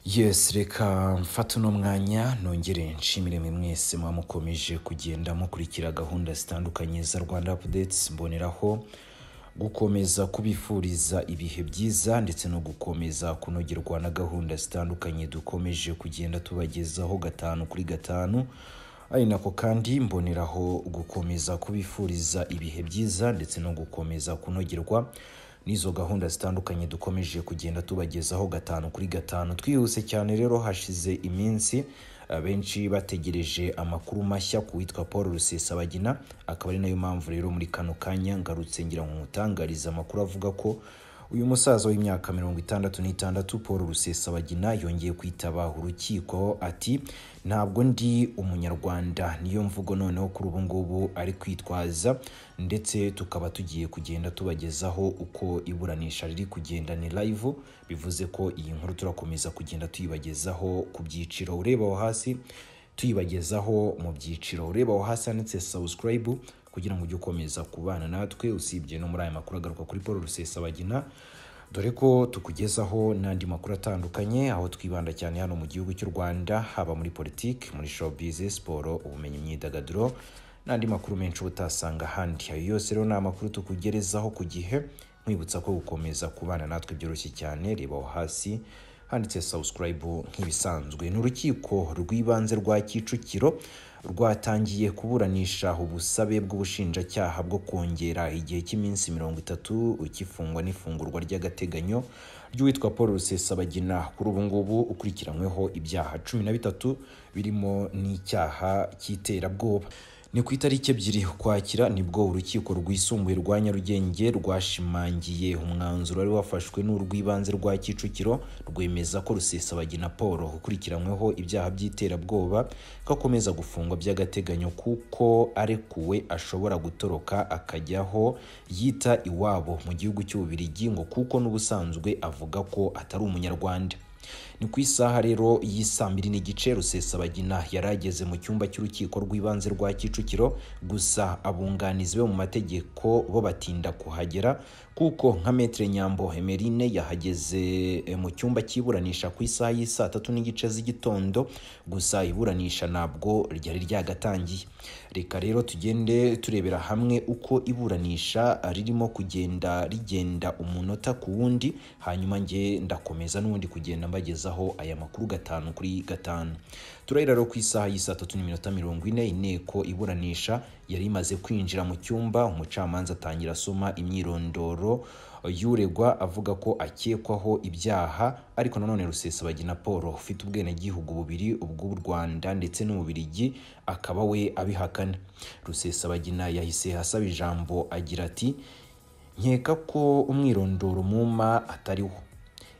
yesi reka mfate uno mwanya nongere nshimire mwe mwese muba mukomeje kugenda mukurikira gahunda zitandukanye za rwanda apudetsi mboneraho gukomeza kubifuriza ibihe byiza ndetse no gukomeza kunogerwa na gahunda zitandukanye dukomeje kugenda tubagezaho gatanu kuri gatanu ari nako kandi mboneraho gukomeza kubifuriza ibihe byiza ndetse no gukomeza kunogerwa n'izo gahunda zitandukanye dukomeje kugenda tubagezaho gatanu kuri gatanu twihuse cyane rero hashize iminsi benshi bategereje amakuru mashya ku witwa paul rusesabagina akaba ari nayo mpamvu rero muri kano kanya ngarutse ngira ngo nkutangarize amakuru avuga ko uyu musaza w'imyaka mirongo itandatu n'itandatu paul rusesabagina yongeye kwitaba urukiko ati ntabwo ndi umunyarwanda niyo mvugo noneho kuri ubu ngubu ari kwitwaza ndetse tukaba tugiye kugenda tubagezaho uko iburanisha riri kugenda ni live bivuze ko iyi nkuru turakomeza kugenda tuyibagezaho ku byiciro ureba aho hasi tuyibagezaho mu byiciro ureba aho hasi handitse subscribe kugira ngo ujye ukomeza kubana natwe usibye no muri aya makuru agaruka kuri paul rusesabagina dore ko tukugezaho n'andi makuru atandukanye aho twibanda cyane hano mu gihugu cy'u rwanda haba muri politiki muri showbiz siporo ubumenyi imyidagaduro n'andi makuru menshi uba utasanga ahandi ayo yose rero ni amakuru tukugerezaho ku gihe nkwibutsa ko gukomeza kubana natwe byoroshye cyane reba aho hasi handitse subscribe nk'ibisanzwe ni urukiko rw'ibanze rwa kicukiro rwatangiye kuburanisha ubusabe bw'ubushinjacyaha bwo kongera igihe cy'iminsi mirongo itatu ukifungwa n'ifungurwa ry'agateganyo ry'uwitwa paul rusesabagina kuri ubu ngubu ukurikiranyweho ibyaha cumi na bitatu birimo n'icyaha cy'iterabwoba ni ku itariki ebyiri ukwakira nibwo urukiko rwisumbuye rwa nyarugenge rwashimangiye umwanzuro wari wafashwe n'urw'ibanze rwa kicukiro rwemeza ko rusesabagina paul ukurikiranyweho ibyaha by'iterabwoba ko akomeza gufungwa by'agateganyo kuko arekuwe ashobora gutoroka akajyaho yita iwabo mu gihugu cy'ububirigi ngo kuko n'ubusanzwe avuga ko atari umunyarwanda ni ku isaha rero y'isaa mbiri n'igice rusesabagina yari ageze mu cyumba cy'urukiko rw'ibanze rwa kicukiro gusa abunganizi be mu mategeko bo batinda kuhagera kuko nka metere nyambo emerine yahageze mu cyumba cy'iburanisha ku isaha y'isaa tatu n'igice z'igitondo gusa iburanisha ntabwo ryari ryagatangiye reka rero tugende turebera hamwe uko iburanisha ririmo kugenda rigenda umunota ku wundi hanyuma nge ndakomeza n'ubundi kugenda mbagezaho aya makuru gatanu kuri gatanu turahera rero ku isaha y'isaa tatu n'iminota mirongo ine inteko iburanisha yari imaze kwinjira mu cyumba umucamanza atangira asoma imyirondoro y'uregwa avuga ko akekwaho ibyaha ariko nanone rusesabagina paul ufite ubwenegihugu bubiri ubw'u rwanda ndetse n'ububirigi akaba we abihakana rusesabagina yahise asaba ijambo agira ati nkeka ko umwirondoro muma atariwo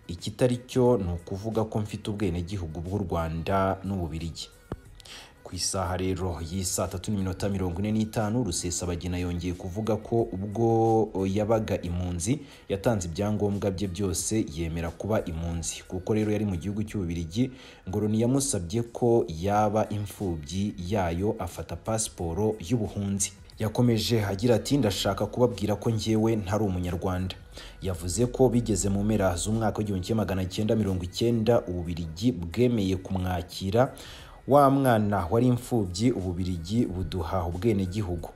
ikitari cyo ni ukuvuga ko mfite ubwenegihugu bw'u rwanda n'ububirigi ku isaha rero y'isaa tatu n'iminota mirongo ine n'itanu rusesabagina yongeye kuvuga ko ubwo yabaga impunzi yatanze ibyangombwa bye byose yemera kuba impunzi kuko rero yari mu gihugu cy'ububirigi ngoroni yamusabye ko yaba imfubyi yayo afata pasiporo y'ubuhunzi yakomeje agira ati ndashaka kubabwira ko njyewe ntari umunyarwanda yavuze ko bigeze mu mpera z'umwaka w'igihumbi kimwe magana cyenda mirongo icyenda ububirigi bwemeye kumwakira wa mwana wari imfubyi ububirigi buduha ubwenegihugu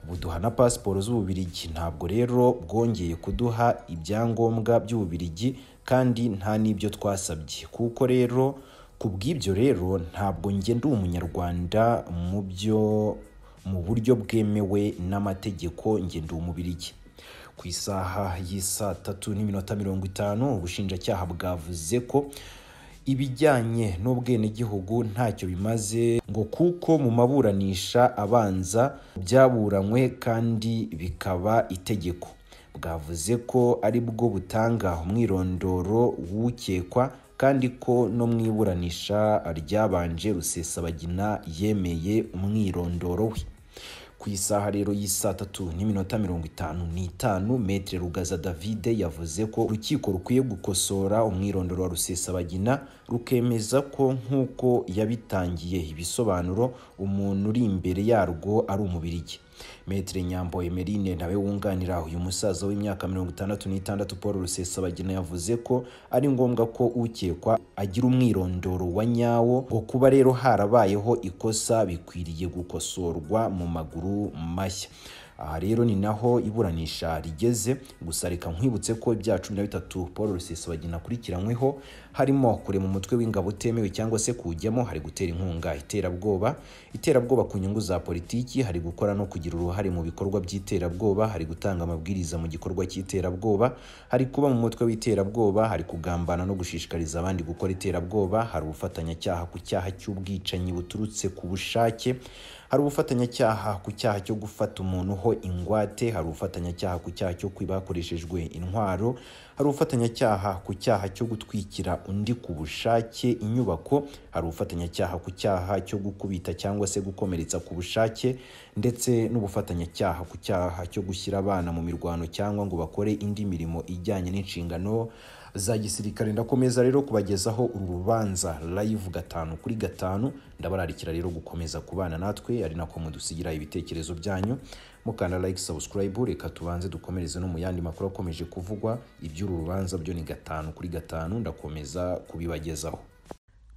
buduha na pasiporo z'ububirigi ntabwo rero bwongeye kuduha ibyangombwa by'ububirigi kandi nta n'ibyo twasabye kuko rero ku bw'ibyo rero ntabwo njye ndi umunyarwanda mu byo mu buryo bwemewe n'amategeko ngendo umubirigi ku isaha y'isaa tatu n'iminota mirongo itanu ubushinjacyaha bwavuze ko ibijyanye n'ubwenegihugu ntacyo bimaze ngo kuko mu maburanisha abanza byaburanywe kandi bikaba itegeko bwavuze ko ari bwo butanga umwirondoro w'ukekwa kandi ko no mu iburanisha ryabanje rusesabagina yemeye umwirondoro we ku isaha rero y'isaa tatu n'iminota mirongo itanu n'itanu metere rugaza davide yavuze ko urukiko rukwiye gukosora umwirondoro wa rusesabagina rukemeza ko nk'uko yabitangiye ibisobanuro umuntu uri imbere yarwo ari umubirigi Maitre Nyambo Emeline nawe wunganira uyu musaza w'imyaka mirongo itandatu n'itandatu Paul Rusesabagina yavuze ko ari ngombwa ko ukekwa agira umwirondoro wa nyawo ngo kuba rero harabayeho ikosa bikwiriye gukosorwa mu maguru mashya aha rero ni naho iburanisha rigeze gusa reka nkwibutse ko ibyaha cumi na bitatu paul rusesabagina akurikiranyweho harimo kurema umutwe w'ingabo utemewe cyangwa se kuwujyamo hari gutera inkunga iterabwoba iterabwoba ku nyungu za politiki hari gukora no kugira uruhare mu bikorwa by'iterabwoba hari gutanga amabwiriza mu gikorwa cy'iterabwoba hari kuba mu mutwe w'iterabwoba hari kugambana no gushishikariza abandi gukora iterabwoba hari ubufatanyacyaha ku cyaha cy'ubwicanyi buturutse ku bushake hari ubufatanyacyaha ku cyaha cyo gufata umuntu ho ingwate hari ubufatanyacyaha ku cyaha cyo kwiba hakoreshejwe intwaro hari ubufatanyacyaha ku cyaha cyo gutwikira undi ku bushake inyubako hari ubufatanyacyaha ku cyaha cyo gukubita cyangwa se gukomeretsa ku bushake ndetse n'ubufatanyacyaha ku cyaha cyo gushyira abana mu mirwano cyangwa ngo bakore indi mirimo ijyanye n'inshingano za gisirikare ndakomeza rero kubagezaho uru rubanza live gatanu kuri gatanu ndabararikira rero gukomeza kubana natwe ari nako mudusigira ibitekerezo byanyu mukanda like subscribe reka tubanze dukomereze no mu yandi makuru akomeje kuvugwa iby'uru rubanza byo ni gatanu kuri gatanu ndakomeza kubibagezaho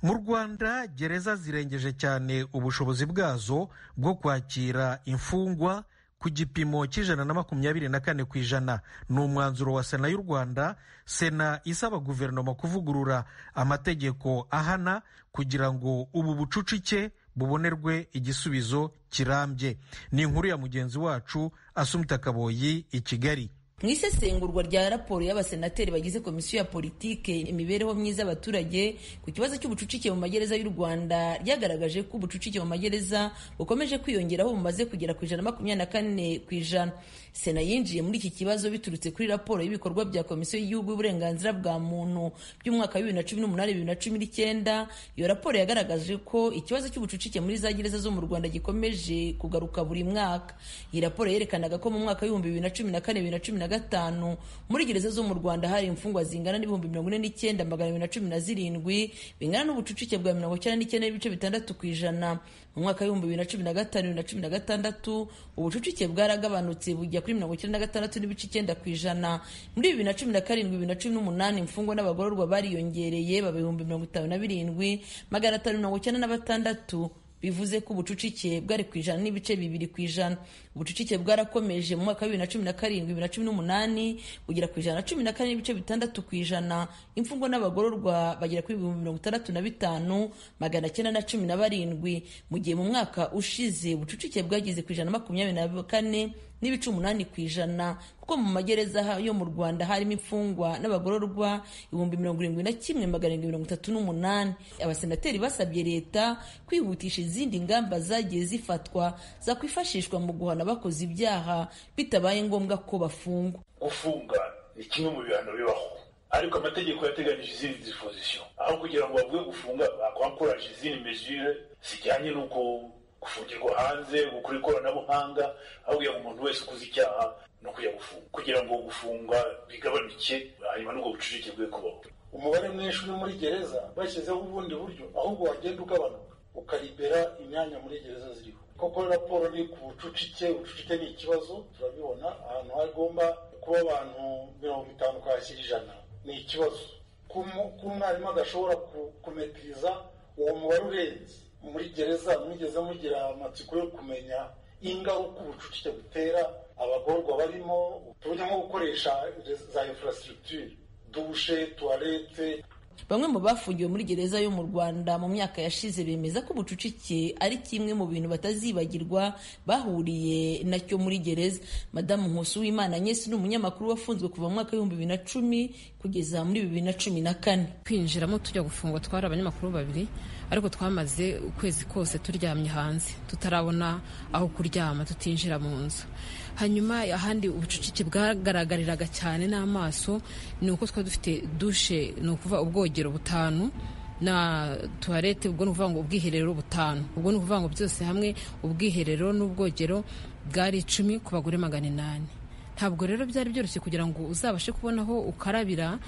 mu rwanda gereza zirengeje cyane ubushobozi bwazo bwo kwakira imfungwa ku gipimo cy'ijana na makumyabiri na kane ku ijana ni umwanzuro wa sena y'u rwanda sena isaba guverinoma kuvugurura amategeko ahana kugira ngo ubu bucucike bubonerwe igisubizo kirambye ni inkuru ya mugenzi wacu asumita kaboyi i kigali mu isesengurwa rya raporo y'abasenateri bagize komisiyo ya politike imibereho myiza y'abaturage ku kibazo cy'ubucucike mu magereza y'u rwanda ryagaragaje ko ubucucike mu magereza bukomeje kwiyongeraho bumaze kugera ku ijana makumyabiri na kane ku ijana sena yinjiye muri iki kibazo biturutse kuri raporo y'ibikorwa bya komisiyo y'igihugu y'uburenganzira bwa muntu by'umwaka wa bibiri na cumi n'umunani bibiri na cumi n'icyenda iyo raporo yagaragaje ko ikibazo cy'ubucucike muri za gereza zo mu rwanda gikomeje kugaruka buri mwaka iyi raporo yerekanaga ko mu mwaka w'ibihumbi bibiri na cumi na kane bibiri na cumi na gatanu muri gereza zo mu rwanda hari imfungwa zingana n'ibihumbi mirongo ine n'icyenda magana abiri na cumi na zirindwi bingana n'ubucucike bwa mirongo icyenda n'icyenda n'ibice bitandatu ku ijana mu mwaka w'ibihumbi bibiri na cumi na gatanu bibiri na cumi na gatandatu ubucucike bwaragabanutse bujya kuri mirongo icyenda na gatandatu n'ibice icyenda ku ijana muri bibiri na cumi na karindwi bibiri na cumi n'umunani imfungwa n'abagororwa bariyongereye baba ibihumbi mirongo itanu na birindwi magana atanu mirongo icyenda na batandatu bivuze ko ubucucike bwari ku ijana n'ibice bibiri ku ijana ubucucike bwarakomeje mu mwaka wa bibiri na cumi na karindwi bibiri na cumi n'umunani kugera ku ijana na cumi na kane n'ibice bitandatu ku ijana imfungwa n'abagororwa bagera kuri ibihumbi mirongo itandatu na bitanu magana cyenda na cumi na barindwi mu gihe mu mwaka ushize ubucucike bwageze ku ijana makumyabiri na kane n'ibice umunani ku ijana kuko mu magereza yo mu rwanda harimo imfungwa n'abagororwa ibihumbi mirongo irindwi na kimwe magana arindwi mirongo itatu n'umunani abasenateri basabye leta kwihutisha izindi ngamba zagiye zifatwa zakwifashishwa mu guhana abakoze ibyaha bitabaye ngombwa ko bafungwa gufunga ni kimwe mu bihano bibaho ariko amategeko yateganyije izindi dispozisiyo aho kugira ngo bavuge gufunga bakwakoraje izindi mejire zijyanye n'uko gufungirwa hanze gukora ikoranabuhanga aho kugira ngo umuntu wese ukoze icyaha no kujya gufunga kugira ngo gufunga bigabanuke hanyuma n'ubwo bucucike bwe kubaho umubare mwinshi uri muri gereza bashyizeho ubundi buryo ahubwo wagenda ugabanuka ukaribera imyanya muri gereza ziriho koko raporo ni ku bucucike ubucucike ni ikibazo turabibona ahantu hagomba kuba abantu mirongo itanu kwakira ijana ni ikibazo ko umwarimu adashobora kumetiriza uwo mubare urenze muri gereza mwigeze mugira amatsiko yo kumenya ingaruka ubucucike butera abagorwa barimo tuvuge nko gukoresha za infrastructure dushe tuwarete bamwe mu bafungiwe muri gereza yo mu rwanda mu myaka yashize bemeza ko ubucucike ari kimwe mu bintu batazibagirwa bahuriye nacyo muri gereza madamu nkusi w'imana nyesi ni umunyamakuru wafunzwe kuva mu mwaka w'ibihumbi bibiri na cumi kugeza muri bibiri na cumi na kane kwinjiramo tujya gufungwa twari abanyamakuru babiri ariko twamaze ukwezi kose turyamye hanze tutarabona aho kuryama tutinjira mu nzu hanyuma ahandi ubucucike bwagaragariraga cyane n'amaso ni uko twari dufite dushe ni ukuvuga ubwogero butanu na tuwarete ubwo ni ukuvuga ngo ubwiherero butanu ubwo ni ukuvuga ngo byose hamwe ubwiherero n'ubwogero bwari icumi ku bagore magana inani ntabwo rero byari byoroshye kugira ngo uzabashe kubona aho ukarabira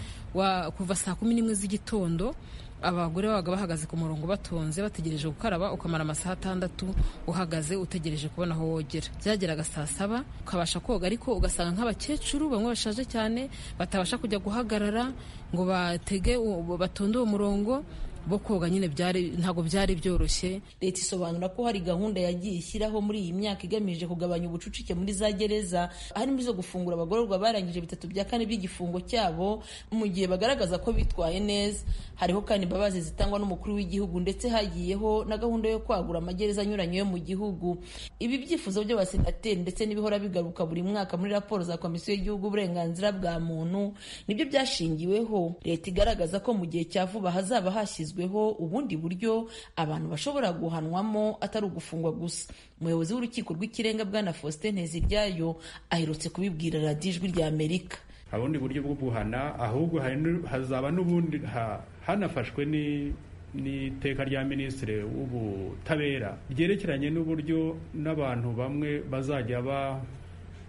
kuva saa kumi n'imwe z'igitondo abagore babaga bahagaze ku murongo batonze bategereje gukaraba ukamara amasaha atandatu uhagaze utegereje kubona aho wogera byageraga saa saba ukabasha koga ariko ugasanga nk'abakecuru bamwe bashaje cyane batabasha kujya guhagarara ngo batege uwo- batonde uwo murongo bo koga nyine byari ntabwo byari byoroshye leta isobanura ko hari gahunda yagiye ishyiraho muri iyi myaka igamije kugabanya ubucucike muri za gereza harimo izo gufungura abagororwa barangije bitatu bya kane by'igifungo cyabo mu gihe bagaragaza ko bitwaye neza hariho kandi imbabazi zitangwa n'umukuru w'igihugu ndetse hagiyeho na gahunda yo kwagura amagereza anyuranye yo mu gihugu ibi byifuzo by'abasenateri ndetse n'ibihora bigaruka buri mwaka muri raporo za komisiyo y'igihugu uburenganzira bwa muntu nibyo byashingiweho leta igaragaza ko mu gihe cya vuba hazaba hashyizweho ubundi buryo abantu bashobora guhanwamo atari ugufungwa gusa umuyobozi w'urukiko rw'ikirenga bwana faustin nteziryayo aherutse kubibwira radiyo ijwi rya amerika nta bundi buryo bwo guhana ahubwo hari nu- hazaba n'ubundi ha- hanafashwe ni- n'iteka rya minisitiri w'ubutabera ryerekeranye n'uburyo n'abantu bamwe bazajya ba-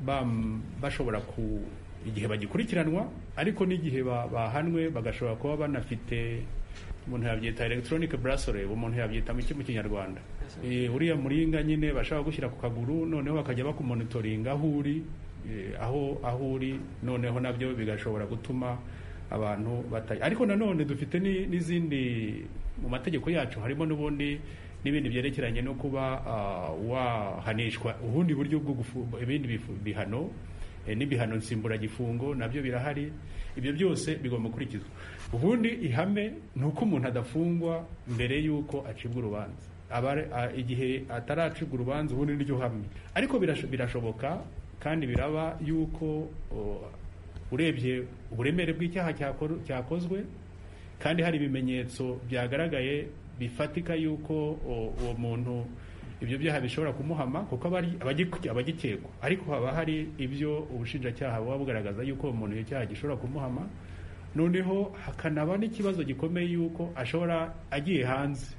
bam- bashobora ku igihe bagikurikiranwa ariko n'igihe ba- bahanwe bagashobora kuba banafite umuntu yabyita electronic bracelet umuntu yabyita mu mu kinyarwanda Eh, uriya muringa nyine bashaka gushyira ku kaguru noneho bakajya bakumonitoringa aho uri eh, aho aho uri noneho nabyo bigashobora gutuma abantu batayi ariko nanone dufite ni- n'izindi mu mategeko yacu harimo n'ubundi n'ibindi byerekeranye no kuba ah, wahanishwa ubundi buryo bwo gufungwa ibindi bifu- bihano eh, n'ibihano nsimburagifungo nabyo birahari ibyo byose bigomba gukurikizwa ubundi ihame ni uko umuntu adafungwa mbere y'uko acibwa urubanza aba ari- a- igihe ataracibwa urubanza ubundi niryo hame ariko birasho- birashoboka kandi biraba y'uko o, urebye uburemere bw'icyaha cyakor- cyakozwe kandi hari ibimenyetso byagaragaye bifatika y'uko o- uwo muntu ibyo byaha bishobora kumuhama kuko aba ari abagik- abagikekwa ariko haba hari ibyo ubushinjacyaha buba bugaragaza y'uko uwo muntu icyo cyaha gishobora kumuhama noneho hakanaba n'ikibazo gikomeye y'uko ashobora agiye hanze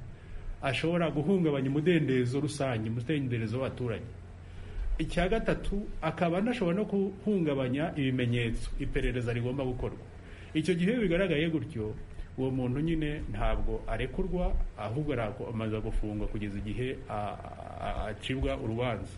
ashobora guhungabanya umudendezo rusange umudendezo w'abaturage icya gatatu akaba anashobora no guhungabanya ibimenyetso iperereza rigomba gukorwa icyo gihe iyo bigaragaye gutyo uwo muntu nyine ntabwo arekurwa ahubwo arakomeza gufungwa kugeza igihe a- a- a- acibwa urubanza